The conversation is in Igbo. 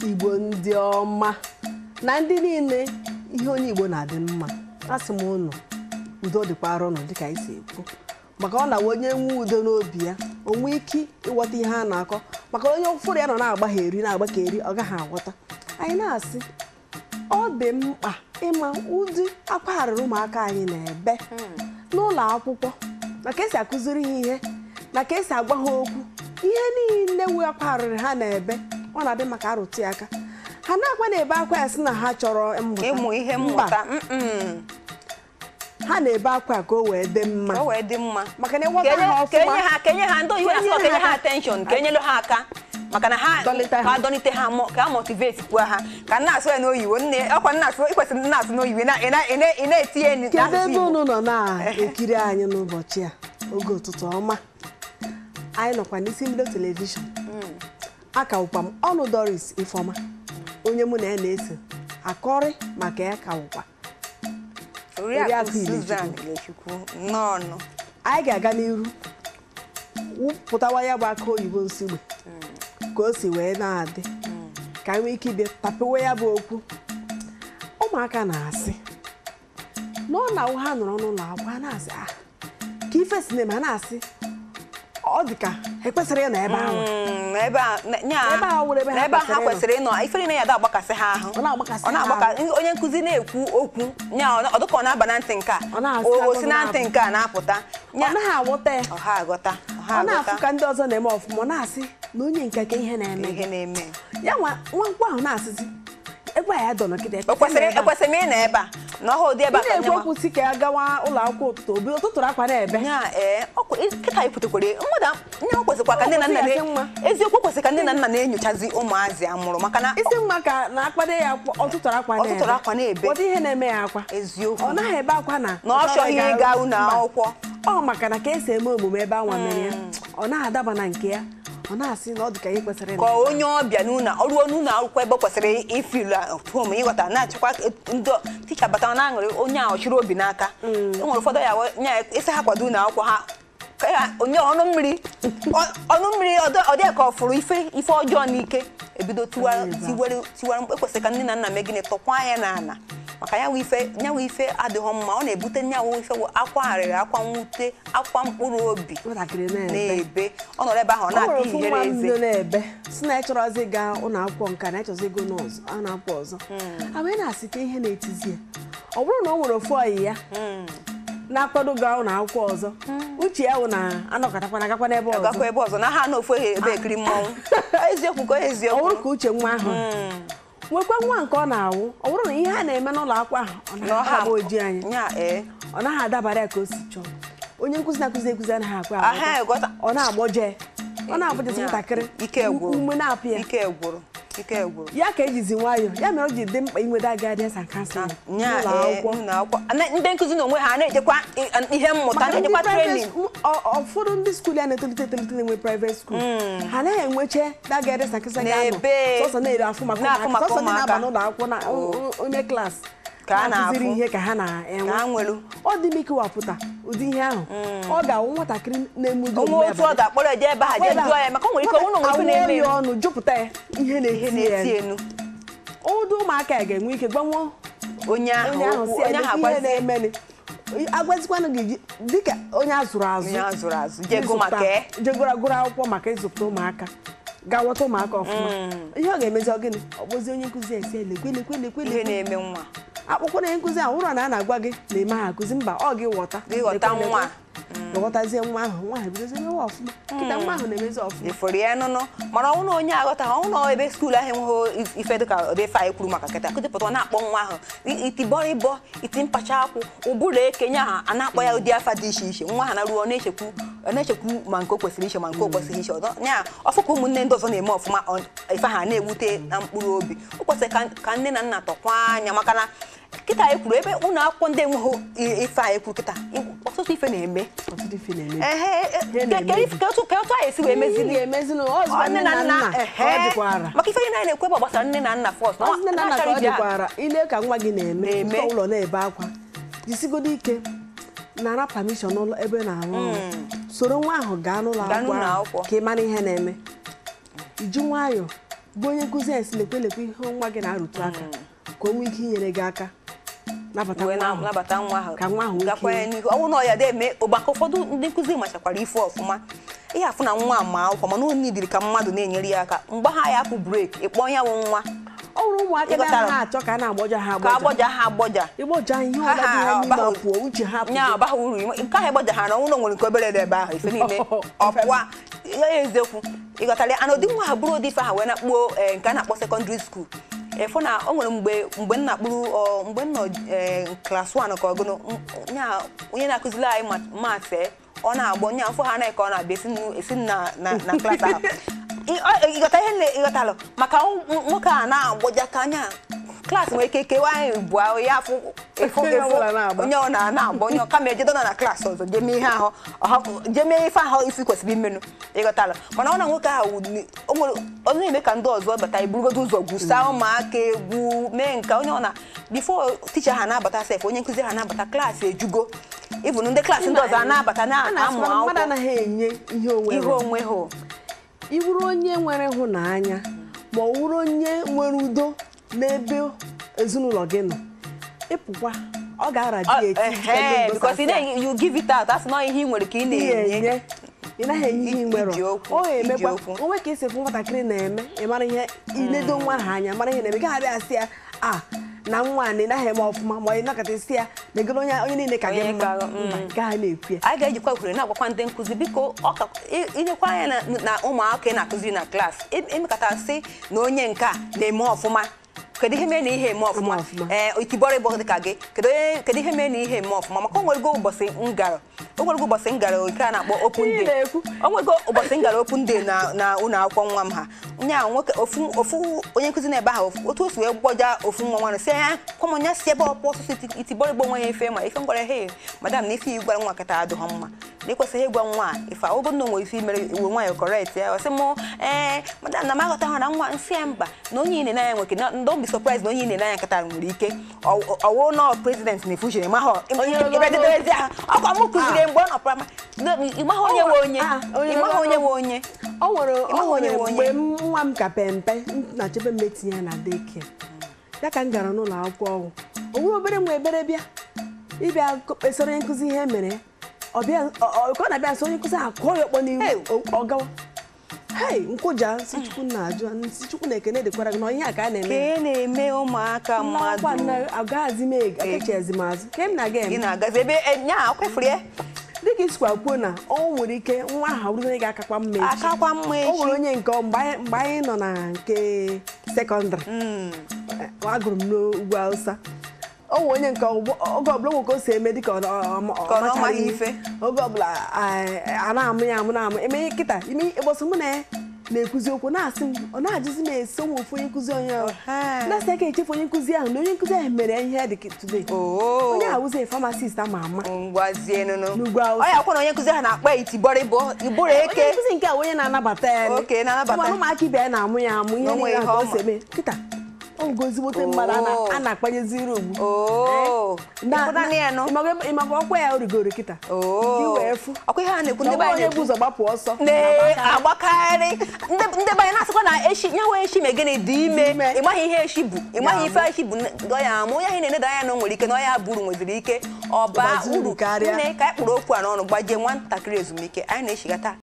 igbo ndị ọma na ndị niile ihe onye igbo na-adị mma asị m ụnụ udo dịkwara ụnụ dịka anyị si ekwu maka ọ na-awa onye nwe udo n'obi ya o nwee ike ịghọta ihe a na-akọ maka onye ụfụrụ ya nọ na-agbagheri na-agbakeri ọ gaghị aghọta anyị na-asị ọ dị mkpa ịma ụdị akwa arịrị ụmụaka anyị na-ebe n'ụlọ akwụkwọ na ka esi akụziri ha ihe na ka esi agwa ha okwu ihe niile wee akwa arịrị ha na-ebe ọ na-adị maka arụtụ ya aka ha na-akwa na-ebe akwa ya sị na ha chọrọ mmụta ịmụ ihe Mba, mmụta mm-mm. ha na-ebe akwa ka o wee dị mma ka o wee dị mma maka na ịghọta Ka enye- ha ka enye ọfụma ha ka enye ha ndị oyibo na-asị Ka ka enye enye ha ha attention ka enyelu ha aka maka na ha Dọlịta ha. ka adọlite ha mọ- ka a motivate kwa ha ka nna asụ ya n'oyibo nne ọkwa nna asụ ịkwesịrị ndị na-asụ n'oyibo ị na- ị na- ị na- ị na-etinye n- kedu n'asụsụ ebe Igbo unu nọ na-ekiri anyị n'ụbọchị a oge ụtụtụ ọma anyị nọkwa n'isi mbido telivishọn akawụkwa m ọnụ doris ifeọma onye mụ na ya na-eso akọrị maka ya kawụkwa Oriakụ Oriakụ Susan Ilechukwu. Ilechukwu nnọọ anyị ga-aga n'iru wụpụtawa ya bụ aka oyibo nsigbe ka o si wee na-adị ka anyị nwee ike ịbịa tapewe ya bụ okwu ụmụaka na-asị na ọ na ha nọrọ n'ụlọ akwụkwọ ha na-asị ah ka ife si na-eme ha na-asị ọ dị ka ekwesịrị ịnọ ebe ahụ Mm, ebe a na- nya Ebe a wụrụ ebe ha na ebe a ha kwesịrị kwesịrị ịnọ ifere na ya da agbakasị ha ahụ Ọ na-agbakasị ọ na-agbaka onye nkụzi na-ekwu okwu nya ọ ọ dịka ọ na-aba na ntị nke a Ọ na-asị o- o agụụ si na ntị na-apụ. nke a na-apụta ọ nya naghị aghọta ya ọha aghọta ọha ọ na-afụ aghọta ka ndị ọzọ na-eme ọfụma ọ na-asị na onye nke ka ihe na-eme ihe na-eme ya nwa nwa nkwụ ahụ na-asịzi ebe a ya dọ nọkịta ekwesịrị ekwesịrị m ị na ebe a na ọha ụdị ebe a ị ka na-ekwu nyewa okwu si ka ya gawa ụlọ akwụkwọ ụtụtụ obi ụtụtụrụ akwa na-ebe nya ee ọkwa- kịta anyị pụtakwere mmadụ nye o kwesịkwa ka ndị na nna Ọ kwesịrị na- ya mma. eziokwu kwesịrị ka ndị na nna na-enyochazi ụmụazị amụrụ maka na isi mma ka na akpado ya akwa- ọtụtụrụ akwa na-ebe Ọtụtụrụ akwa na-ebe. ụdị ihe na-eme ya akwa eziokwu ọ naghị ebe akwa na na ọ chọghị ịga ụlọ Mba. akwụkwọ ọ maka na ka esi eme omume ebe anwa mere ya ọ naghị adaba na nke ya ọ na-asị na ọ dị ka ihe kwesịrị ka na onye ọbịa n'ụlọ ọrụ n'ụlọ akwụkwọ ebe ọ kwesịrị ifilu hom ịghọta na-achịkwa ndị ticha batara na aṅụrị onye a ọchịrị obi n'aka enwere ụfọdụ ya wee- nya isi ha kwado ụlọ akwụkwọ ha ka ya onye ọnụ mmiri ọ- ọnụ mmiri ọ dị- ọ dị ka ọ fụrụ ife ife ọjọọ n'ike ebido tiwara Eza. tiwere tiwara mkpu ekwesịrị ka nne na nna mee gịnị tọkwa anya n'ala maka ya nwe ife ya nwe ife adịghị mma ọ na-ebute nyanwụ ife wụ akwa arịrị akwa mwute akwa mkpụrụ obi nwatakịrị na-ebe na-ebe ọ nọrọ ebe ahụ ọ o nwere na-ata ofu ihere nwa m eze bido na-ebe si na ịchọrọzi ịga ụlọ akwụkwọ nka na ịchọzi ịgo n'ọzọ a na-apụ ọzọ abụ na-asị ka ihe na-etizi ya ọ bụrụ na o nwere ofu ọyị ya na-akwado gaa ụlọ akwụkwọ ọzọ uche ya wụ na anọkọtakwa na agakwa n'ebe ọzọ gakwa ebe ọzọ na ha na ofu ebe ekiri mmọnwụ eziokwu ka ọ eziokwu bụrụ ka uche nwa ahụ nwekwa nwa nke ọ na-awụ ọ bụrụ na ihe a na-eme n'ụlọ akwụkwọ ahụ ọ na naghị ọha agba oji anyị nya ee ọ naghị adabara ya ka o si chọọ onye nkụzi na-akụzi ekụzi anaghị akwa aha ịghọta ọ na-agbọje ọ na-agbọjezi Nya, ntakịrị ike gwụrụ ume na-apụ ya ike gwụrụ ike gwụrụ ya ka ejizi nwayọọ ya mere o ji dị mkpa inweta guidance and counseling nya n'ụlọ ee akwụkwọ ụlọ akwụkwọ Na- ndị nkụzi na onwe ha na-ejekwa i- ihe mmụta maka ndị na-ejekwa private trenin school- ọ- ụfọdụ ndị skuul ya na-etolite etolite na-enwe private school ha anaghị enweche that guidance and counseling ga-anọ N'ebe- sọsọ na-ere afụ maka na-afụ ụmụaka maka sọsọ ndị na-aba ụmụaka. n'ụlọ akwụkwọ na onye klaasị Ka a na-akụziri na-afụ. ihe ka ha ka na-enwe ha nwelu ọ dị m ikewapụta ụdị ihe ahụ ọ ga-awụ nwatakịrị na-eme ụdị onwe omume otu ọ abalị. ga-akpọrọ eje ebe ha jee jụọ ya maka o nwere ike ọnwụ na onwe ife Awụọ na-eme ya ọnụ jupụta ya ihe ihe na-eti na-eti ya enu ụdị ụmụaka ya ga-enwe ike gbanwuo onye ahụ onye ahụ okwu si onye ya ahụ ihe agwazie na-emeni agwazikwanụ gị ji- dịka onye azụrụ azụ onye a zụrụ azụ jego ịzụpụta- maka e jegoro agụrụ akwụkwọ maka ịzụpụta ụmụaka ga-aghọta ụmụaka ọfụma ihe ọ ga-emezi ọ gịnị ọ kpọzie onye nkụzi esi elekwe lekwe lekwe ihe lekwe na-eme nwa akpụkpọ na onye nkụzi ahụ ụrọ na a na-agwa gị na eme ha akụzi mba ọ gị ghọta Gị ghọta lekwe, lekwe. nwa. ghọtazie nwa ahụ nwa ahụ ebidozie mewe ọfụma kịta nwa ahụ na-emezi ọfụma ifuru ya nụnụ mana ọnwụ na onye aghọta ọnwụ na ebe skuul ahụ enweghị ife dịka ụdị ife anyị kwuru maka kịta kụjupụta ọ na-akpọ nwa ahụ i- iti bọrịbọ iti mpacha akwụ ụbụrụ ekenye ahụ a na-akpọ ya ụdị afa dị iche iche nwa ha na-ruo ọ na-echekwu ọ na-echekwu ma nke o kwesịrị iche ma nke o kwesịrị iche ọzọ ya ọfụ ka ụmụnne ndị ọzọ na-eme ọfụma ọ- ife ha na-ewute na mkpụrụ obi o kwesịrị ka- ka nne na nna tọkwa anya maka na kịta anyị kwuru ebe ụlọ akwụkwọ ndị enweghị i- ife anyị kwuru kịta ọtụtụ ife na-eme ọtụtụ ife na-eme ehe Ihe ke- ke- na-emebi. ke otu ka otu anyị esi wee mezili Ihe ga-emezi na ọ zụkwa nne na nna ka ọ dịkwara maka ife anyị na-ekwe bụ gbasara nne na nna fọst Ọ sị nne na nna ka ọ dịkwara ile ka nwa gị na-eme Na-eme. ụzọ ụlọ na-ebe akwa jisigodo ike nara permission n'ụlọ ebe ị na-arụ ọrụ soro nwa ahụ gaa n'ụlọ Gaa akwụkwọ n'ụlọ ahụ akwụkwọ. ka ị mara ihe na-eme iji nwayọọ bụ onye nkụzi anyị si lekwe lekwe ihe nwa gị na-arụtụ aka ka o nwee ike inyere gị aka nabata wee nwa ahụ nabata nwa ahụ Ka nwa ahụ nwee gakwa ike- ya n'ihu ọnwụ na ọ ya dị-eme ụgbaka ụfọdụ ndị nkụzi machakwara ife ọfụma ihe afụ na nwa ma akwụkwọ mana o nidiri ka mmadụ na-enyere ya aka mgbe ha ya apụ breeki ịkpọ ya wụ nwa ọ bụrụ ụmụaka Ịghọtara? na ha achọ ka a na-agbọja ha ka agbọja agbọja ha agbọja ịgbọja ihe Ha ọla dị ha ha n'ime abaghị- ọpụọ uche ha nya pụgo. abaghị uru nke ahụ ịgbaja ha na ụlọ nwere nke obere dị ebe ahụ ife niile ọpụwa ya eziokwu ịghọtara ya ana ụdị nwa ha bụrụ ụdị ife ahụ wee na-akpụo ee, nke a na-akpọ sekọndịrị skuul efu na o nwere mgbe mgbe m na-akpụrụ ọ, mgbe m nọ ee, klas 1 ka ọgụnụ m- nya onye na-akụziri anyị mat- maasị ọ na-agbọ nya mfụ ha anaghị ka ọ na-abịa esi n- esi na na na klas ahụ Ị- ọ- ịghọta ihe na- ịghọtalụ maka nw- nwoke a na-agbọja ka anya klaasị nwere ike kewa anyị bụ ya afụ efu Onye efu ọbụla na-agba. onye ọ na na-agba onye ọka ma ejedo nọ na klaasị ọzọ jee mee ihe ahụ ọhapụ- jee mee ife ahụ isi kwesịrị imenụ ịghọtala mana ọ na nwoke ahụ ni- o nwere ọ na-eme ka ndị ọzọ bata iburugodo ụzọ gwusa ụmụaka egwu mee nke onye ọ na bifo ticha ha na-abata sef onye nkụzi ha na-abata klaasị ejugo ịbụnụ ndị klaasị ndị ọzọ a na-abata A na-amụ na-asị na mmadụ akwụkwọ anaghị enye ihe onwe ihe onwe ha ị bụrụ onye nwere ịhụnanya ma ọ bụrụ onye nwere udo n'ebe ezinụlọ gị nọ ịpụkwa ọ ga-araji eti ehe because ị na- you give it out asị na ihe ị nwere ka ị ihe na-enye enye ị naghị enye ihe ị nwere Iji okwu, ọ ga-emekwa iji okwu. onwe ka esi fụ nwatakịrị na-eme ị mara ihe iledo nwa ha anya mara ihe na-eme gaghị abịa sị ya a na nwa a na ị naghị eme ọfụma ma ị nakọta si ya na egoro onye onye niile ka gị Onye mma ka- mba gaghị na-ekwu ya anyị ga-ejikwa ohere na-agwakwa ndị nkụzi biko ọ ka i- inyekwa anya na- na ụmụaka ị na-akụziri na klaasị ị- ịmekọta sị na onye nke a na-eme ọfụma kedu ihe mee na ihe eme ọfụma Eme ọfụma. ee itibọrọ ịbọ dịka gị kedu onye kedu ihe mee na ihe eme ọfụma maka onwego ụbọchị ngara onwego ụbọchị ngara nke a na-akpọ open Ihe day na-ekwu. onwego ụbọchị ngara open day na na ụlọ akwụkwọ nwa m ha nya nwoke ofu ofu onye nkụzi na ebe ahụ otu o si wee gbọja ofu nwa nwanne si ya kwamọnya si ebe ọpụ ọsụsụ iti- itibọrọ igbo nwa ya efe ma ife ngwara he madam na ife i gwara nwa kata adịghọ mma na ịkwesịghị ịgwa nwa a ife ọ bụrụ na o nwere ife imere iwe nwa ya kọrekt ya ọ sị mụ ee madam na m aghọtaghị na nwa nsị ya mba na onye ine n'anya nweke na don't be surprised na onye ine n'anya kata nwere ike ọ- ọwụ nọ prezident na future ịmaghọ Onye ọzọ- ibededezi ahụ ọkwa m kụziri mgbe ọ nọ prama ịmaghị onye nwe onye Ah, onye ịmaghị ọzọ- onye nwe onye ọ nwere ọ Ịmaghị onye nwere nwe mgbe onye. m- nwa m ka pempe m na-achebe m etinye ya na deke ya ka m gara n'ụlọ akwụkwọ ọgwụ o nwere obere nwa ebere bịa ịbịa ko- kpesara onye nkụzi ihe mere ya. ọ bịa ọ- ọ- ka ọ na-abịa nso onye nkụzi ahụ kụọ ya ọkpọ Hey. n'ihu o- ọ gawa hei nkwụja si chukwu na-ajụ si chukwu na ekene dịkwara gị na ihe a ka a ka na-eme e na-eme ụmụaka mmadụ mmadụ agaghazi m ego akechiazi m azụ ke m na-aga gị eme na-agazi ebe nya akwefuru ya dịka isikwa kwuo na ọ nwere ike nwa ahụ bụrụ onye ga-akakwa mma echi akakwa mma o echi nwere onye nke ọ- mgbe anyị- mgbe anyị nọ na nke sekọndịrị Mm. agụrụ m n'ugwu Hausa o nwere onye nke ọgbọ- oge ọbụla nwoke o si eme dịka ọ- ọ- ọ- ọ Ka ọ na ọ machaghị maghị ihe. ife. oge ọbụla a na-amụ ya amụ na-amụ eme ihe kịta ime ịgbọsị mụ na ya na-ekwuzi okwu na-asị m ọ na-ajụzi m esi onwe ofu onye nkụzi onye ahụ Ọha. na-asị aka echefu onye nkụzi ahụ na onye nkụzi ahụ mere ya ihe ya dị ka today Oo. onye ahụzi famasist ama ama ngwazie nụnụ N'ugwu Hausa. ọ ya kwa na onye nkụzi ha na-akpa ya itibọrịbọ ibụrụ onye eke nkụzi nke a onye na-anabata ya ni. Oke, na-anabata. Ụmụ ụmụaka ibe ya na-amụ ya amụ ihe Na o nwere niile ihe ahụ ọ o si ma. eme kịta ọ ngozigbote mmadụ a na- Oo. a na-akpanyeziri ugbu oo Na- ịpụtana ya nụ ịmaga- ịmaga ọkwa ya rigoro kịta oo Gị wee fụ. ọkwa ihe a na-ekwu na ndị ọ be bụrụ anyị onye na-ekwu bụ ụzọ gbapụ ọsọ na-agbakarị ndị ndị be anyị na-asịkwa na eshi nyawa eshi ma gịnị dị ime ime. ị maghị ihe eshi bụ ị maghị Ya ife eshi bụ ọ ya ama onye ahụ na-eneda anya na o nwere ike na ọ ya buru nweziri ike ọ baa Ọbazi uru uru karịa. nne ka anyị kpụrụ okwu a n'ọnụ gbajie nwatakịrị ezumike anyị na-eshigata